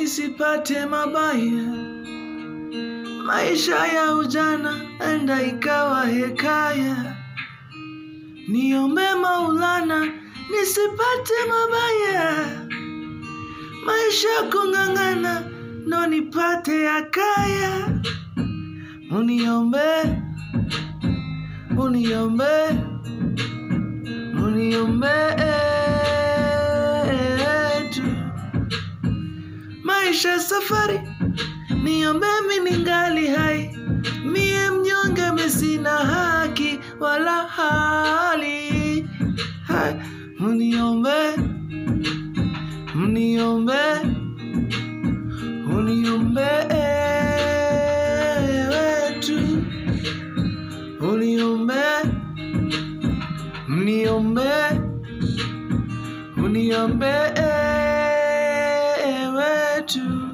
nisipate mabaya. Maisha ya ujana enda ikawa hekaya. Niombe Maulana nisipate mabaya. Maisha kung'ang'ana ndo nipate yakaya. Uniombe, uniombe, uniombe tu. Maisha safari, niombe mimi ningali hai. Mie mnyonge mi sina haki wala hali. Hai, uniombe, uniombe, uniombe tu. Uniombe, uniombe, uniombe tu.